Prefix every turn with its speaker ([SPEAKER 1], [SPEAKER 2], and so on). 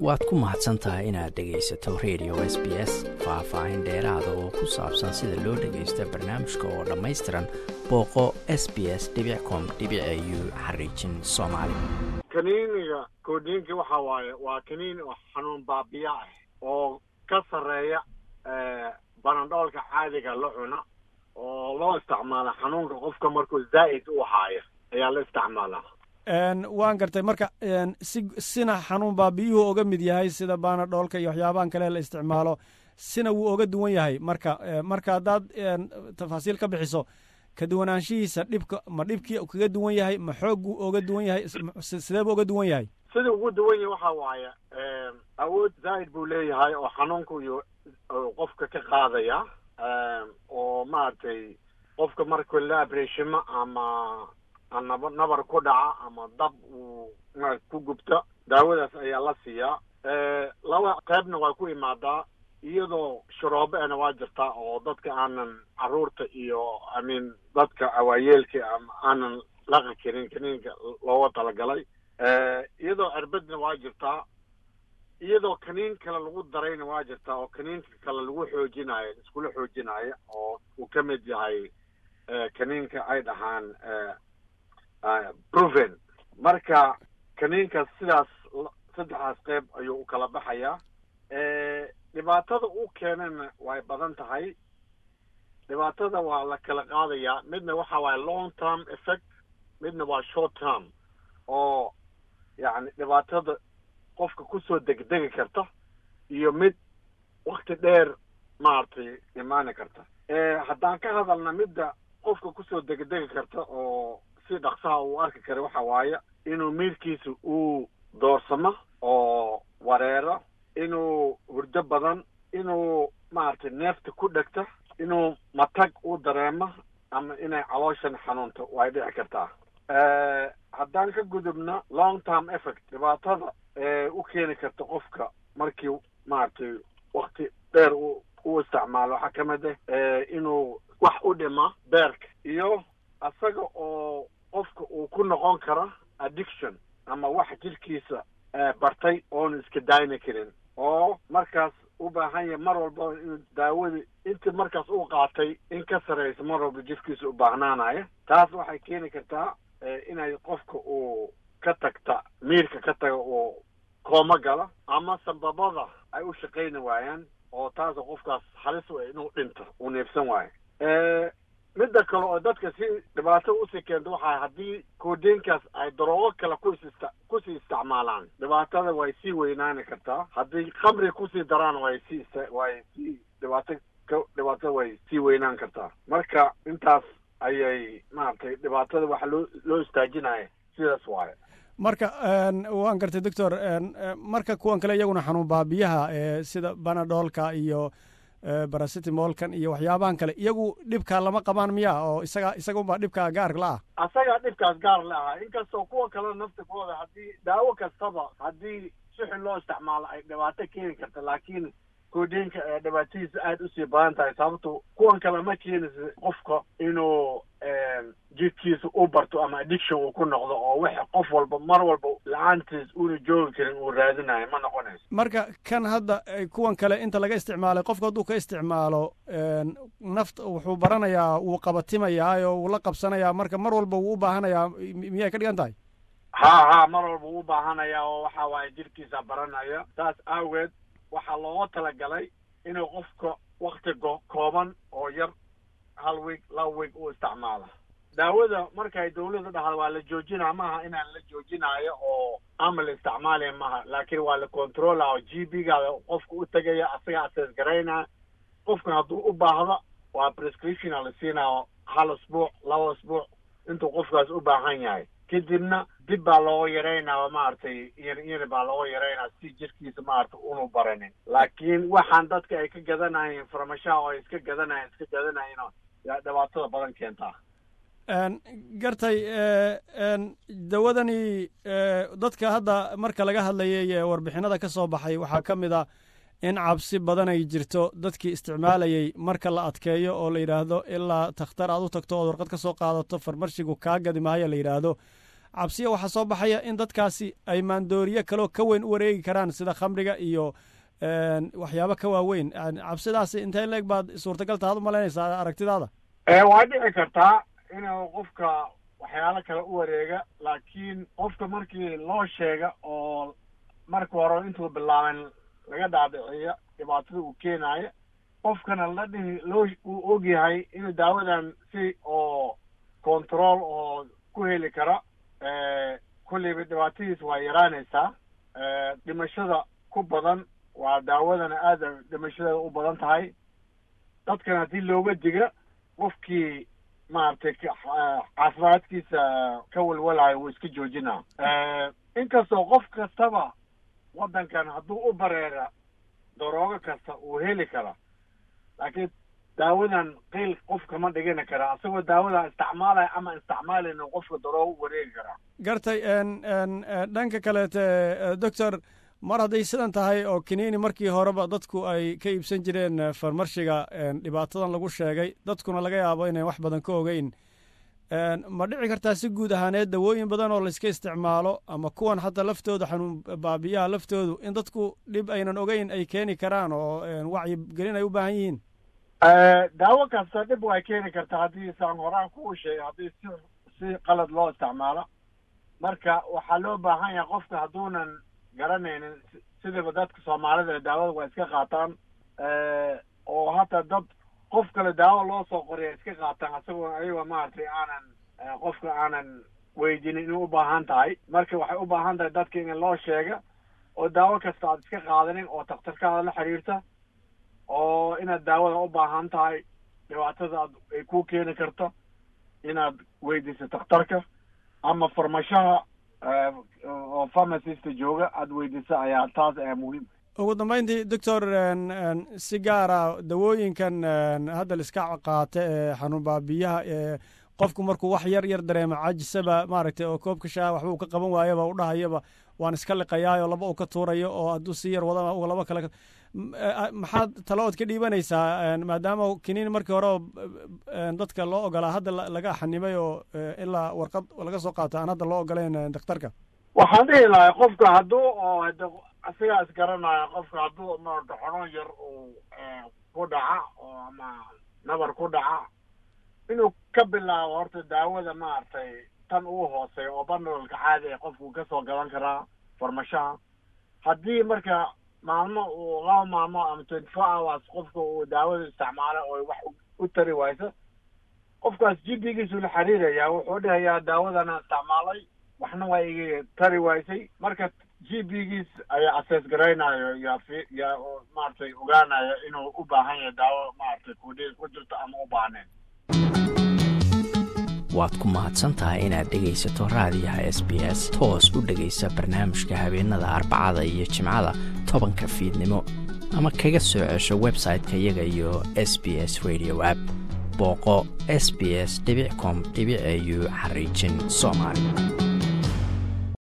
[SPEAKER 1] waad ku mahadsan tahay inaad dhegaysato radio s b s faah-faahin dheeraada oo ku saabsan sida loo dhagaysta barnaamijka oo dhammaystiran booqo s b s com u xariijin soomaali
[SPEAKER 2] kaniiniga koodhiinka waxa waaye waa kaniin oo xanuun baabiya ah oo ka sarreeya banandhoolka caadiga la cuna oo loo isticmaala xanuunka qofka markuu zaa'id u haayo ayaa la isticmaalaa
[SPEAKER 3] waan gartay marka si sina xanuun baabiyuhu oga mid yahay sida baanadhoolka iyo waxyaabahan kale la isticmaalo sina wuu oga duwan yahay marka marka haddaad tafaasiil ka bixiso ka duwanaanshihiisa dhibka ma dhibkii kaga duwan yahay ma xoogguu oga duwan yahay sideebu oga duwan yahay
[SPEAKER 2] sida ugu duwan yahay waxa waaye awood zaa'id buu leeyahay oo xanuunka iyo qofka ka qaadaya oo maaragtay qofka marka la abreshimo ama naba nabar ku dhaca ama dab uu ma ku gubto daawadaas ayaa la siiyaa laba qaybna waa ku imaadaa iyadoo sharoobeena waa jirtaa oo dadka aanan carruurta iyo imean dadka awaayeelka ama aanan laqi karin kaniinka looga talagalay iyadoo cirbadna waa jirtaa iyadoo kaniin kale lagu darayna waa jirtaa oo kaniinka kale lagu xoojinaayo iskula xoojinaayo oo uu ka mid yahay kaniinka ay dhahaan proven marka kaniinkaas sidaas saddexdaas qeyb ayuu u kala baxayaa dhibaatada uu keenana way badan tahay dhibaatada waa la kala qaadayaa midna waxa waaye long term effect midna waa short term oo yacni dhibaatada qofka kusoo degdegi karta iyo mid wakti dheer maaragtay imaani karta haddaan ka hadalna midda qofka kusoo degdegi karta oo si dhaksaha uu arki kara waxa waaye inuu miirkiisa uu doorsamo oo wareero inuu hurdo badan inuu maaragtay neefta ku dhegta inuu matag u dareemo ama inay calooshan xanuunto way dhici kartaa haddaan ka gudubno long term effect dhibaatada u keeni karta qofka markii maaragtay wakti dheer u u isticmaalo waxaa ka mid ah inuu wax u dhima beerka iyo asaga oo qofka uu ku noqon karo addiction ama wax jidhkiisa bartay oonu iska daayni karin oo markaas u baahan yahay mar walba inuu daawadii intii markaas uu qaatay in ka sarraysa mar walba jidhkiisa u baahnaanayo taas waxay keeni kartaa inay qofka uu ka tagta miirka ka taga uu kooma galo ama sambabada ay u shaqayni waayaan oo taas qofkaas halis u inuu dhinto uu neefsan waayo midda kale oo dadka si dhibaato usii keento waxaa haddii koodeenkaas ay daroogo kale kusis kusii isticmaalaan dhibaatada way sii weynaani kartaa haddii khamri kusii daraan way sii way sii dhibaato dhibaatada way sii weynaan kartaa marka intaas ayay maaragtay dhibaatada waxa loo loo istaajinaya sidaas waaye
[SPEAKER 3] marka waan gartay doctor marka kuwan kale iyaguna xanuun baabiyaha sida banadhoolka iyo barasitimolkan iyo waxyaabahan kale iyagu dhibkaa lama qabaan miya oo isaga isaga unbaa dhibkaa gaar la ah
[SPEAKER 2] asagaa dhibkaas gaar la aha inkastoo kuwa kale naftikooda haddii daawo kastaba haddii si xun loo isticmaalo ay dhibaato keeni karta laakiin koodeenka ee dhibaatadiisa aada usii badan tahay sababto kuwan kale ma keenaysa qofka inuu jidkiisa u barto ama addiction uu ku noqdo oo wax qof walba mar walba la-aantiis uuna joogi karin uu raadinayo ma noqonayso
[SPEAKER 3] marka kan hadda kuwan kale inta laga isticmaalay qofka hadduu ka isticmaalo nafta wuxuu baranayaa wuu qabatimayaa oo wuu la qabsanayaa marka mar walba wuu u baahanayaa miyay ka dhigan tahay
[SPEAKER 2] ha ha mar walba wuu u baahanayaa oo waxa waaye jidhkiisa baranaya saas aageed waxaa looga talagalay inuu qofka wakti kooban oo yar hal week laba week u isticmaala daawada markay dawladda dhahda waa la joojinaa maaha inaan la joojinaayo oo ama la isticmaalaya maaha laakiin waa la controla oo g b gaada qofka u tegaya asaga asees garaynaa qofkan hadduu u baahdo waa prescriptiona la siinaa hal asbuuc laba asbuuc intuu qofkaas u baahan yahay kadibna dib baa looga yaraynaa maaragtay yar baa looga yaraynaa si jirkiisa maaragtay unu baranin laakiin waxaan dadka ay ka gadanayeen farmashaha oo ay iska gadanayen iska gadanayen yaa dhibaatada badan keentaa
[SPEAKER 3] gartay dawadani dadka hadda marka laga hadlayay warbixinada ka soo baxay waxaa ka mid a in cabsi badan ay jirto dadkii isticmaalayay marka la adkeeyo oo la yidhaahdo ilaa takhtar aad u tagto ood warqad ka soo qaadato farmarshigu kaa gadi maayo la yidhaahdo cabsiya waxaa soo baxaya in dadkaasi ay maandooriye kaloo ka weyn u wareegi karaan sida khamriga iyo waxyaabo ka waaweyn cabsidaasi intee leeg baad suurtagal taad u malaynaysaa aragtidaada
[SPEAKER 2] waa dhici kartaa inuu qofka waxyaalo kale u wareega laakiin qofka markii loo sheega oo marka hore intuu bilaaben laga dhaadhiciyo dhibaatada uu keenaayo qofkana la dhihi loo uu ogyahay inuu daawadan si oo control oo ku heli kara kulliba dhibaatadiis waa yaraanaysaa dhimashada ku badan waa daawadana aada dhimashadeeda u badan tahay dadkana haddii looga diga qofkii maaragtay caafimaadkiisa ka walwalayo wuu iska joojinaa inkastoo qof kastaba waddankan hadduu u bareera daroogo kasta uu heli kara laakiin daawadan qiil qof kama dhigani kara asagoo daawadan isticmaalaya ama isticmaalayna qofka daroogo u wareegi karaa
[SPEAKER 3] gartay dhanka kaleete doctor mar hadday sidan tahay oo kiniini markii horeba dadku ay ka iibsan jireen farmarshiga dhibaatadan lagu sheegay dadkuna laga yaabo inay wax badan ka ogeyn ma dhici kartaa si guud ahaaneed dawooyin badan oo layska isticmaalo ama kuwan xataa laftooda xanuun baabiyaha laftoodu in dadku dhib aynan ogeyn ay keeni karaan oo wacyigelin ay u baahan yihiin
[SPEAKER 2] daawo kasta dhib way keeni kartaa haddii saan horaan kuu sheegay haddii si si qalad loo isticmaalo marka waxaa loo baahan yahay qofka hadduunan garanaynin sidaba dadka soomaalida daawada waa iska qaataan oo hata dad qof kale daawo loo soo qoriya iska qaataan asagoo ayagoo maaragtay aanan qofka aanan weydinin inay u baahan tahay marka waxay u baahan tahay dadka in loo sheega oo daawo kasta aad iska qaadanin oo takhtarkaada la xiriirta oo inaad daawada u baahan tahay dhibaatada aad ay ku keeni karto inaad weydiiso takhtarka ama farmashaha oo pharmacista jooga aada weydiisa ayaa taas ayaa muhiim
[SPEAKER 3] ugu dambayntii doctor si gaara dawooyinkan hadda laiska qaata ee xanuun baabiyaha ee qofku markuu wax yar yar dareemo cajisaba maaragtay oo koobka shaaha waxba uu ka qaban waayaba u dhahayaba waan iska liqayaayoo laba uu ka tuurayo oo hadduu si yar wadana laba kale maxaad talo ood ka dhiibanaysaa maadaama kiniin markii hore dadka loo ogolaa hadda laga xanimay oo ilaa warqad laga soo qaato aan hadda loo ogolayn daktarka
[SPEAKER 2] waxaan dhihi lahay qofka hadduu oo asigaa isgaranayo qofka hadduu maarata xanuun yar uu ku dhaca oo ama nabar ku dhaca inuu ka bilaabo horta daawada maaragtay tan ugu hooseeya oo bandolka caadi ee qofku ka soo gadan karaa farmashaha haddii marka maalmo uu laba maalmo ama twenty four hours qofka uu daawada isticmaalo oo wax u tari wayso qofkaas jibigiisu la xiriirayaa wuxuu dhahayaa daawadana isticmaalay waxna waa iga tari waysay marka g b giis ayaa asees garaynayo yaa yaa maaragtay ogaanayo inuu u baahan yahay daawo maaragtay kudhiis ku jirto ama u baahneen
[SPEAKER 1] waad ku mahadsan tahay inaad dhegaysato raadiyaha s b s toos u dhegaysa barnaamijka habeenada arbacada iyo jimcada tobanka fiidnimo ama kaga soo cesho website-ka iyaga iyo s b s radio app booqo s b s com au xariijin soomaali